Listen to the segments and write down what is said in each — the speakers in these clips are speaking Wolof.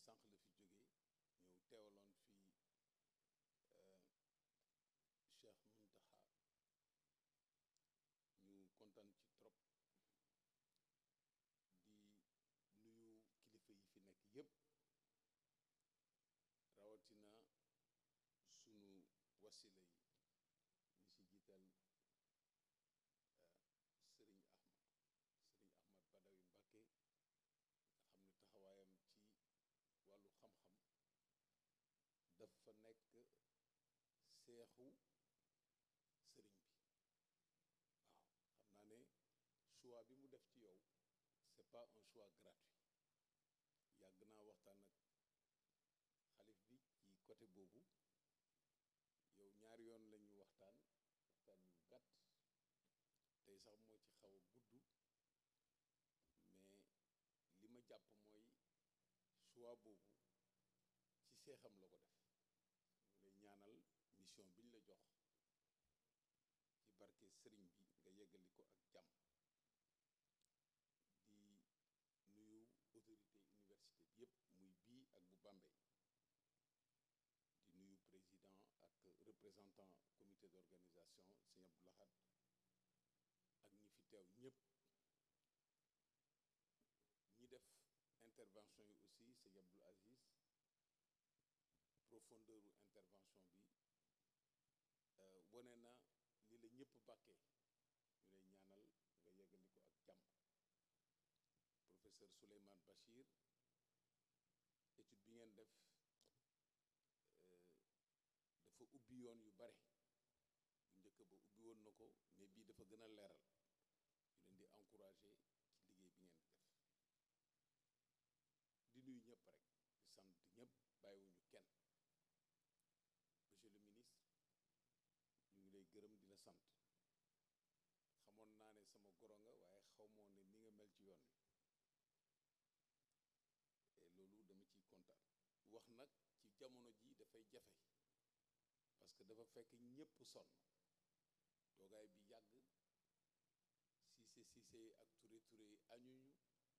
sànq la fi jógee ñëw teewaloon fii Cheikh Muntaxa ñu kontaan ci trop di nuyu kilifa yi fi nekk yépp rawatina sunu wasila yi ñi ci jiital sëriñ Ahmad sëriñ Ahmad Badawi Mbakke nga xam ne taxawaayam ci wàllu xam-xam dafa nekk seexu sëriñ bi waaw xam naa ne choix bi mu def ci yow c'est pas un choix gratuit yàgg naa waxtaan ak xalif bi ci côté boobu yow ñaari yoon lañu waxtaan waxtaan yu gàtt tey sax moo ci xaw a gudd mais li ma jàpp mooy choix boobu ci seexam la ko def ñu lay ñaanal mission bi ñu la jox ci barke sëriñ bi nga yeggali ko ak jàmm di nuyu autorité université bi yépp muy bii ak bu Bambey di nuyu président ak représentant comité d'organisation sëñ Abdou Lahad ak ñi fi teew ñépp ñi def intervention yi aussi sëñ Abdoul Aziz profondeur u intervention bi wane na li la ñëpp bàkkee ñu lay ñaanal nga yeggali ko ak jàmm professeur Souleymane Bachir étude bi ngeen def dafa ubbi yoon yu bare bu njëkk ba ubbi woon na ko mais bii dafa gën a leeral ñu leen di encourager ci liggéey bi ngeen def di nuyu ñëpp rek di sant ñëpp bàyyiwuñu kenn monsieur le ministre ñu ngi lay gërëm di la sant xamoon naa ne sama goro nga waaye xaw moo ne ni nga mel ci yoon wi et loolu dama ciy kontaan wax nag ci jamono ji dafay jafe parce que dafa fekk ñépp sonn toogaay bi yàgg siise siise ak ture ture yi añuñu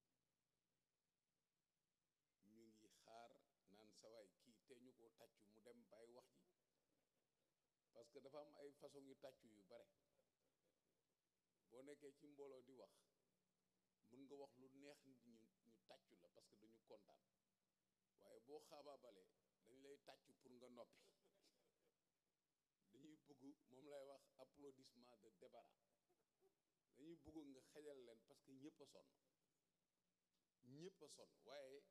ñu ngi xaar naan sawaay kii te ñu ko tàccu mu dem bàyyi wax ji parce que dafa am ay façon yu tàccu yu bare boo nekkee ci mbooloo di wax mën nga wax lu neex nit ñu ñu tàccu la parce que dañu kontaan waaye boo xaabaabalee dañ lay tàccu pour nga noppi dañuy bëgg moom lay wax applaudissement de débarras dañuy bëgg nga xejal leen parce que ñëpp a sonn ñëpp a sonn waaye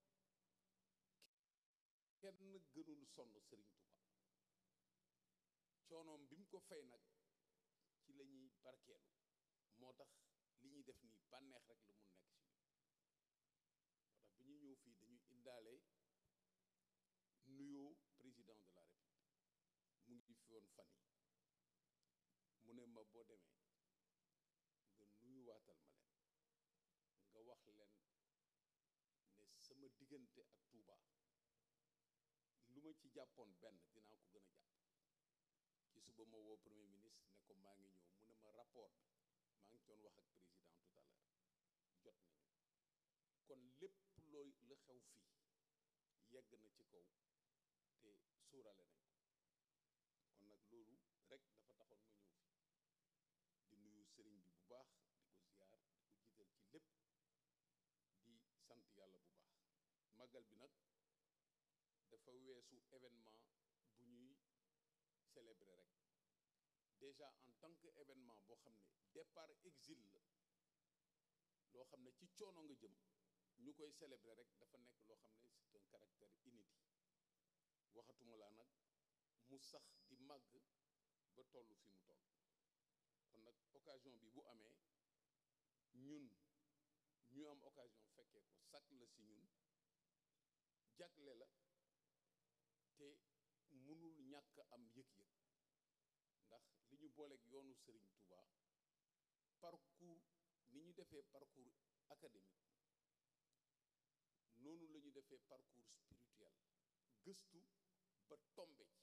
kenn gënul sonn Serigne Touba coonoom bi mu ko fay nag ci la ñuy barkeelu moo tax li ñuy def nii bànneex rek la mun nekk ci ñun moo tax bi ñuy ñëw fii dañuy indaale nuyoo président de la république mu ngi fi woon fan yi mu ne ma boo demee nga nuyu waatal ma leen nga wax leen ne sama diggante ak Touba lu ma ci jàppoon benn dinaa ko gën a jàpp ci suba ma woo premier ministre ne ko maa ngi ñëw mu ne ma rapport bi maa ngi doon wax ak président tout à l'heure jot nañu kon lépp looy la xew fii yegg na ci kaw te sóorale nañ ko kon nag loolu rek dafa taxoon ma ñëw fi di nuyu sëriñ bi bu baax di ko ziyaar di ko jiital ci lépp di sant yàlla bu baax màggal bi nag dafa weesu événement bu ñuy célébrer rek déjà en tant que événement boo xam ne départ exil la loo xam ne ci coono nga jëm ñu koy célébrer rek dafa nekk loo xam ne c'est un caractère inédit waxatuma laa nag mu sax di màgg ba toll fi mu toll kon nag occasion bi bu amee ñun ñu am occasion fekkee ko sac la si ñun jagle la te mënul ñàkk am yëg-yëg ndax li ñu booleeg yoonu Serigne Touba parcours ni ñu defee parcours académique noonu la ñu defee parcours spirituel gëstu ba tombe ci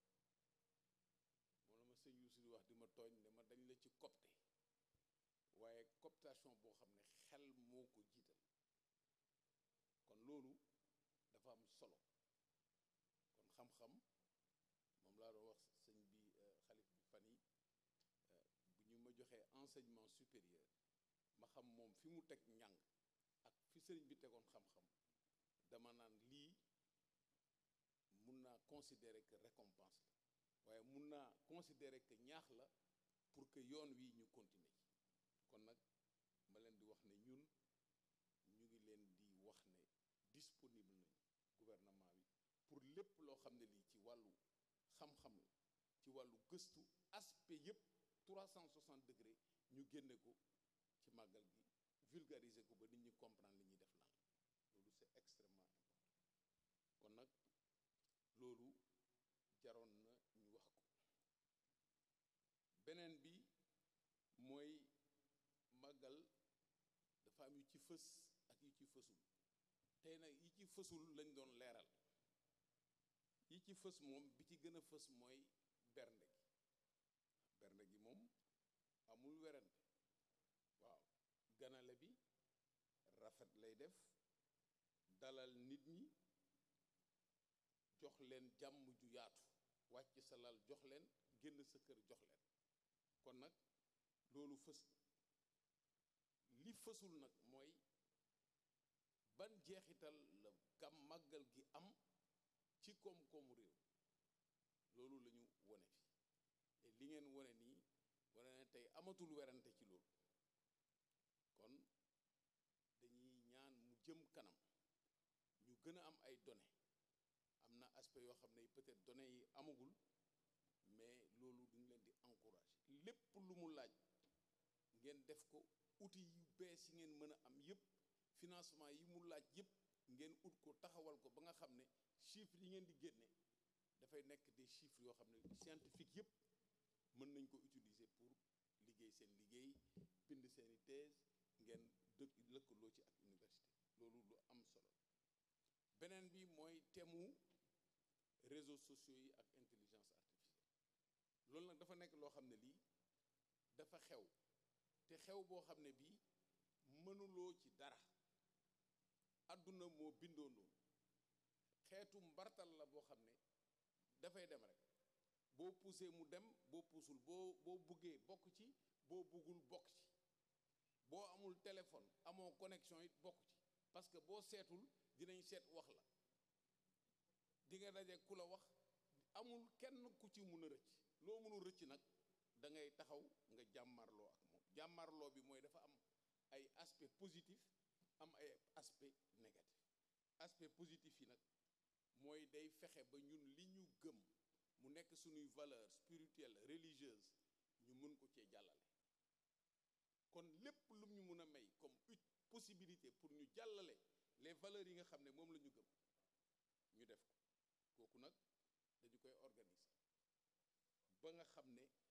moom la ma sëñ Youssou di wax di ma tooñ ne ma dañ la ci copte waaye cooptation boo xam ne xel moo ko jiital kon loolu dafa solo kon xam-xam moom laa doon wax sëñ bi xalif bi fan yi bu ñu ma joxee enseignement supérieur ma xam moom fi mu teg njàng ak fi sëriñ bi tegoon xam-xam dama naan lii mun naa considérer que récompense la waaye mun naa considérer que ñaax la pour que yoon wi ñu continuer ci kon nag ma leen di wax ne ñun ñu ngi leen di wax ne disponible nañu gouvernement bi pour lépp loo xam ne lii ci wàllu xam-xam la ci wàllu gëstu aspect yépp 360 degré ñu génne ko ci màggal gi vulgariser ko ba nit ñi comprendre li ñuy def lan loolu c'est extrêmement important kon nag loolu jaroon na ñu wax ko beneen bi mooy màggal dafa am yu ci fës ak yu ci fësul tey nag yi ci fësul lañ doon leeral yi ci fës moom bi ci gën a fës mooy bernde gi bernde gi moom amul werante waaw ganale bi rafet lay def dalal nit ñi jox leen jàmm ju yaatu wàcc sa lal jox leen génn sa kër jox leen kon nag loolu fës li fësul nag mooy ban jeexital la gam màggal gi am ci koom-koomu réew loolu la ñu wone fi te li ngeen wone nii wone ne tey amatul werante ci loolu kon dañuy ñaan mu jëm kanam ñu gën a am ay données am na aspect yoo xam ne peut-être données yi amagul mais loolu duñ leen di encourager lépp lu mu laaj ngeen def ko outils yu bees yi ngeen mën a am yépp financement yi mu laaj yépp ngeen ut ko taxawal ko ba nga xam ne chiffres yi ngeen di génne dafay nekk des chiffres yoo xam ne scientifique yépp mën nañ ko utiliser pour liggéey seen liggéey bind seeni thèse ngeen dëkk lëkkaloo ci ak université loolu lu am solo beneen bi mooy temu réseaux sociaux yi ak intelligence artificielle loolu nag dafa nekk loo xam ne lii dafa xew te xew boo xam ne bii mënuloo ci dara àdduna moo bindoo noonu xeetu mbartal la boo xam ne dafay dem rek boo poussé mu dem boo puusul boo boo buggee bokk ci boo buggul bokk ci boo amul téléphone amoo connexion it bokk ci parce que boo seetul dinañ seet wax la di nga daje ku la wax amul kenn ku ci mun a rëcc loo mënul rëcc nag da ngay taxaw nga jàmmarloo ak moom jàmmarloo bi mooy dafa am ay aspect positif am ay aspect négatif aspect positif yi nag mooy day fexe ba ñun li ñu gëm mu nekk suñuy valeur spirituelle religieuse ñu mën ko cee jàllale kon lépp lu ñu mën a may comme une possibilité pour ñu jàllale les valeurs yi nga xam ne moom la ñu gëm ñu def ko kooku nag dañu koy organiser ba nga xam ne